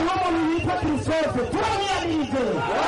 hariho umuntu yitwa christophe turamwiyamirije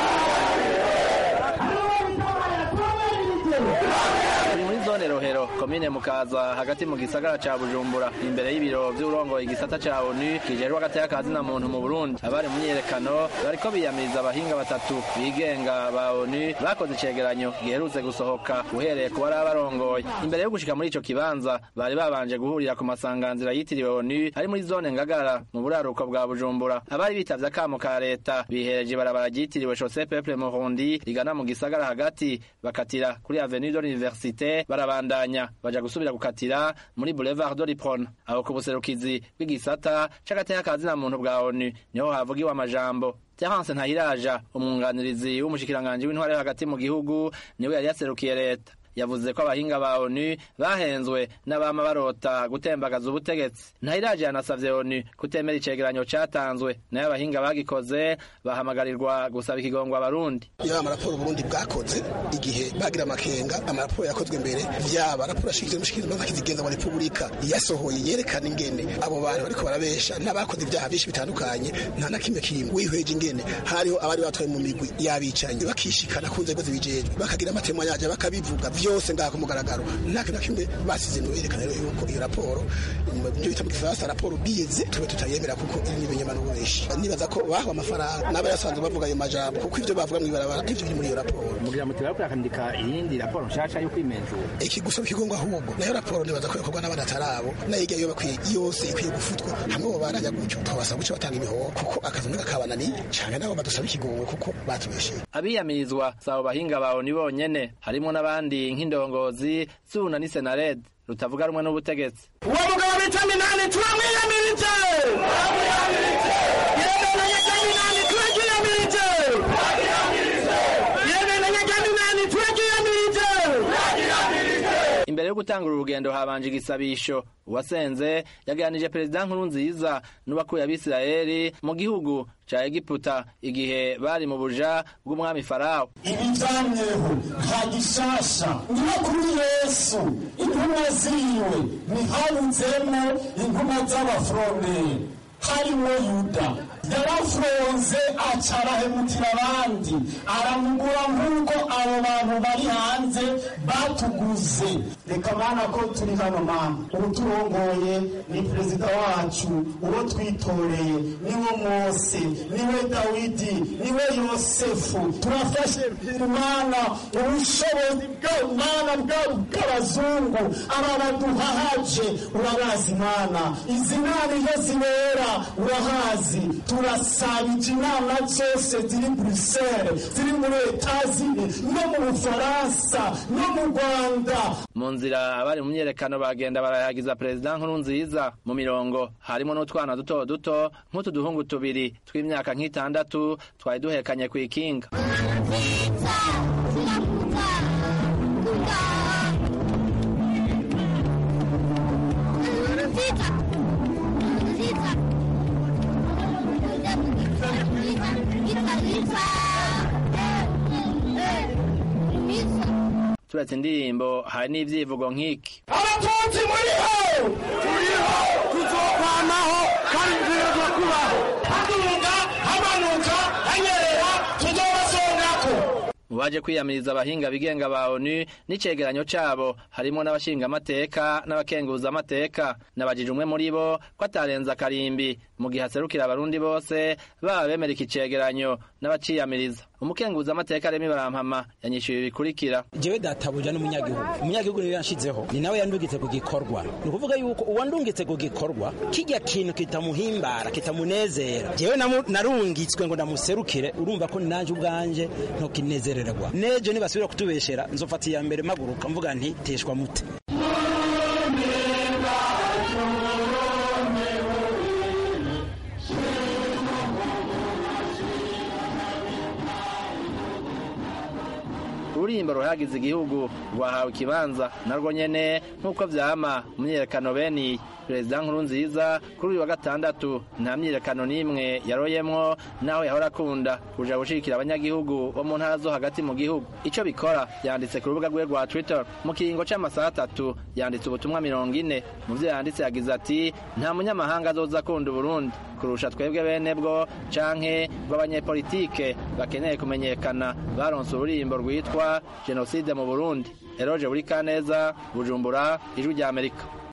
turi muri zone rohero komine mukaza hagati mu gisagara ca bujumbura imbere y'ibiro vy'urongoye igisata ca onu kijejwe agateka ka zina muntu mu burundi abari mu myiyerekano bariko biyamiriza abahinga batatu bigenga ba onu bakoze icegeranyo giherutse gusohoka uhereye ku bari abarongoye imbere yo gushika muri ico kibanza bari babanje guhurira ku masanganzira yitiriwe onu ari muri zone ngagara mu buraruko bwa bujumbura abari bitavye akamo ka leta bihereje ibarabara ryitiriwe chaussée peuple murundi rigana mu gisagara hagati bakatira kuri avenue de l'université barabandanya baja gusubira gukatira muri boulevard de l'Ipron aho ku buserukizi bw'igisata c'agateka ka zina muntu bwa onu niho havugiwe amajambo Terence Ntahiraja umwunganirizi w'umushikiranganji w'intware hagati mu gihugu niwe yari yaserukiye leta yavuze ko abahinga ba onu bahenzwe n'abama barota gutembagaza ubutegetsi ntahiraje yanasavye onu kutemera icegeranyo catanzwe nayo abahinga bagikoze bahamagarirwa gusaba ikigongwa abarundi yaba amaraporo uburundi bwakoze igihe bagira amakenga amaraporo yakozwe mbere vyaba raporo ashikiriza umushikiriza kizigenza wa repubulika yasohoye yerekana ingene abo bantu bariko barabesha n'abakoze ibyaha byinshi bitandukanye nta na kimwe kimwe wihweje ingene hariho abari batwaye mu migwi y'abicanyi bakishikana ku nzego zibijejwe bakagira amatemo yaje bakabivuga vyose ngaha ku mugaragaro nta kintu na kimwe basize no yerekana rero yuko iyo raporo ibyo bita mu gifaransa raporo bize tube tutayemera kuko iri n'ibinyama n'ububeshi nibaza ko bahawe amafaranga n'aba yasanzwe bavuga ayo majambo kuko ivyo bavuga mw'ibarabara ivyo biri muri iyo raporo mugira muti bariko bakandika iyindi raporo nshasha yo kwimenzura iki gusaba ikigongwa ahubwo nayo raporo nibaza ko yakorwa n'abana atarabo nayo irya yo bakwiye yose ikwiye gufutwa hamwe bo barajya gutyo twabasaba guca batanga imihoho kuko akazi mwe kabananiye canke nabo badusaba ikigongwe kuko batubesheye abiyamirizwa sabo bahinga bawo ni bonyene harimo n'abandi nk'indongozi zuna ni senared rutavuga rumwe n'ubutegetsi uwo mugabo bita minani turamwiyamirije yemenanye rya minani turaryiyamirije yemenanye rya minani turaryiyamirije imbere yo gutangura urugendo habanje igisabisho uwasenze yaganije perezida nkuru nziza n'ubakuye abisirayeli mu gihugu ca egiputa igihe bari mu buja bw'umwami farawo ibijyanyeho nta gishasha niyo kuri yesu intumwa ziwe ntihabutsemo intumwa z'abafuromeri harimo yuda yarafunze aca arahemukira abandi aramugura nk'uko abo bantu bari hanze batuguze reka mana ko turi hano mana ubu turongoye ni perezida wacu uwo twitoreye niwe mose niwe dawidi niwe yosefu turafashe mana ubushobozi bw'imana bw'abazungu aba baduhahaje urabazi mana izi nama iyo zibera urahazi turasabije inama zose ziri buruseli ziri muri etazini no mu bufaransa no mu rwanda mu nzira abari mu myerekano bagenda barayagiza perezida nkuru nziza mu mirongo harimo n'utwana duto duto nk'utu duhungu tubiri tw'imyaka nk'itandatu twari duhekanye ku ikinga turetse indirimbo hari n'ivyivugo nk'iki abatutsi muriho turiho tuzokwamaho kandi tuzoza kubaho haduga hamanuka hanyerera tuzobasongako mu baje kwiyamiriza abahinga bigenga ba onu n'icegeranyo cabo harimo n'abashingamateka n'abakenguzamateka nabajije umwe muri bo ko atarenza akarimbi mu gihe aserukira abarundi bose baba bemera iki cegeranyo n'abaciyamiriza umukenguzamateka remi barampama yanyishyuye ibikurikira jewe databuja n'umunyagihugu umunyagihugu niwe yanshizeho ni nawe yandungitse ku gikorwa ni ukuvuga yuko uwandungitse ku gikorwa kijya kintu kitamuhimbara kitamunezera jewe namu- narungitswe ngo ndamuserukire urumva ko nanje ubwanje ntokinezererwa nejo nibasubira kutubeshera nzofata iya mbere maguruka mvuga nti teshwa mute ururimbo ruhagize igihugu rwahawe ikibanza narwo nyene nk'uko vyama mu myiyerekano beniyi perezida nkurunziza kuri uyu wa gatandatu nta myiyerekano n'imwe yaroyemwo naho yahora akunda kuja gushigikira abanyagihugu bo mu ntara zo hagati mu gihugu ico bikora yanditse ku rubuga rwe rwa twitter mu kiringo c'amasaha atatu yanditse ubutumwa mirongo ine mu vyo yanditse yagize ati nta munyamahanga azoza akunda uburundi kurusha twebwe bene bwo canke bw'abanyepolitike bakeneye kumenyekana baronse ururimbo rwitwa jenoside mu burundi eroje buri kaneza bujumbura ijwi rya amerika